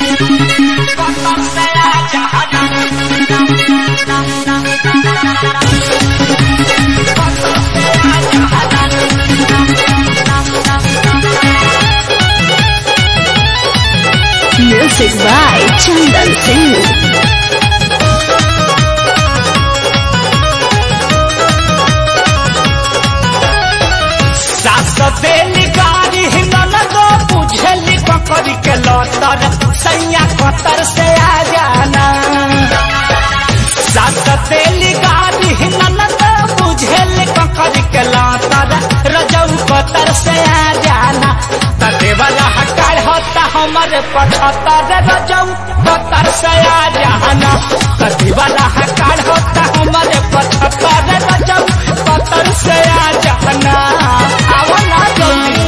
Music by Chandan Singh. सास देली गाड़ी ननदो बुझली पकड़ के लौतर सैया कतर से आ जाना सास देली गाड़ी ननदो बुझली पकड़ के लौतर रजऊ कतर से आ जाना तते वाला हकार होता हमारे पचहत्तर रजऊ कतर से आ जाना तते वाला हकार होता हमारे पचहत्तर रजऊ कतर से आ जाना आवना जल्दी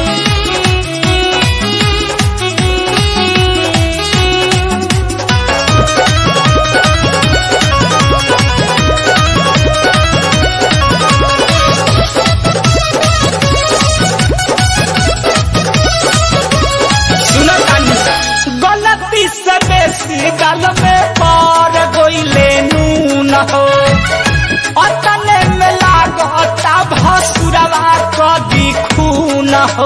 सुनो तानी गलती से बेसी गल में पार गोइले नून हो अतने में लागता भसुरवा कदी खून हो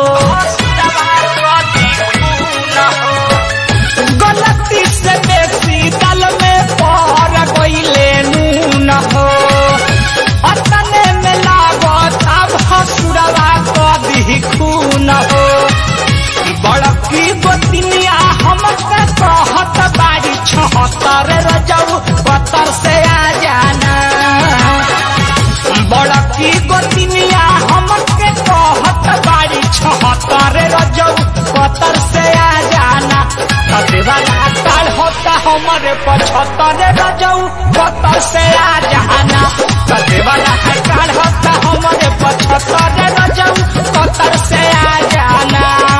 गलती से बेसी गल में पार गोइले नून हो अतने में लागता भसुरवा कदी खून हो बड़की गोतिनिया हमके कहत बारी छहत्तर रजऊ बतर से आ जाना बड़की गोतिनिया हमके कहत बारी छहत्तर रजऊ बतर से आ जाना वाला काल होता हमारे पचहत्तर रजऊ बतर से आ जाना वाला काल होता हमारे पचहत्तर रजऊ बतर से आ जाना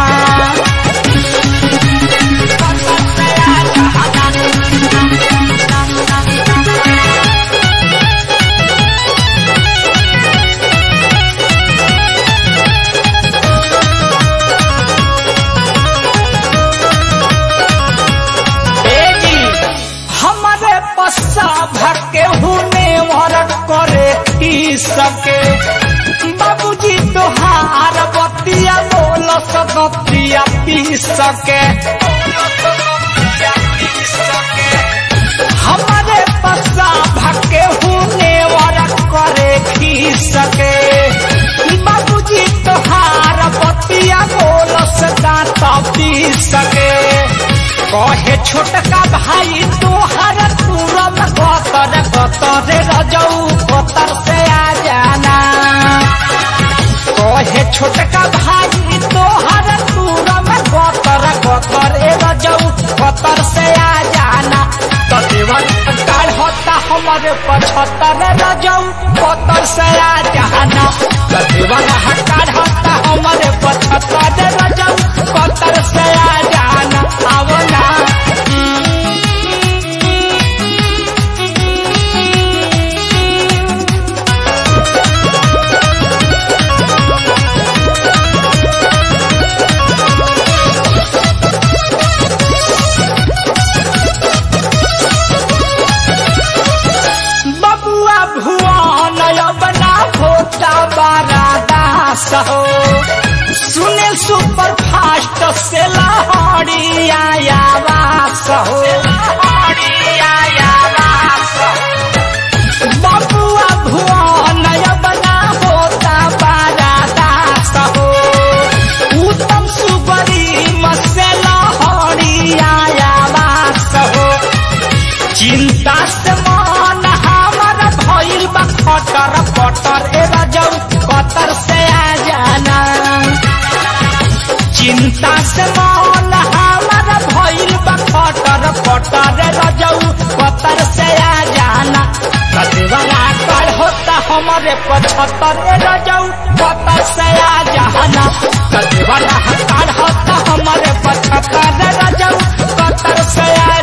बेजी हमारे पस्सा भके हुने वरक करे ही सके बाबूजी तोहार बतिया बोल सदतिया पी सके हमारे पस्सा भके हुने वरक करे ही सके बाबूजी तोहार बतिया बोल सदाता पी सके कहे छोटका भाई तोहर तुरम कतर कतर रजऊ कतर से आ जाना कहे छोटका भाई तोहर तुरम कतर कतर रजऊ कतर से आ जाना तदेवर काल होता हमारे पचहत्तर रजऊ कतर से आ जाना तदेवर हकार होता हमारे पचहत्तर रजऊ कतर से आ जाना आवना बबुआ भुवन बना होता बारा दास हो सुने सुपर फास्ट से लहड़ी आया वास हो बबुआ भुवन बना होता बारा दास हो उत्तम सुबरी मसे लहड़ी आया वास हो चिंता से मन हमर भइल बा खटर पटर ए रजौ कतर से आ जाना चिंता से मन हमर भइल बा खटर पटर ए रजौ कतर से आ जाना कतवाला कर होता हमारे पचहत्तर ए रजौ कतर से आ जाना कतवाला कर होता हमारे पचहत्तर ए रजौ कतर से आ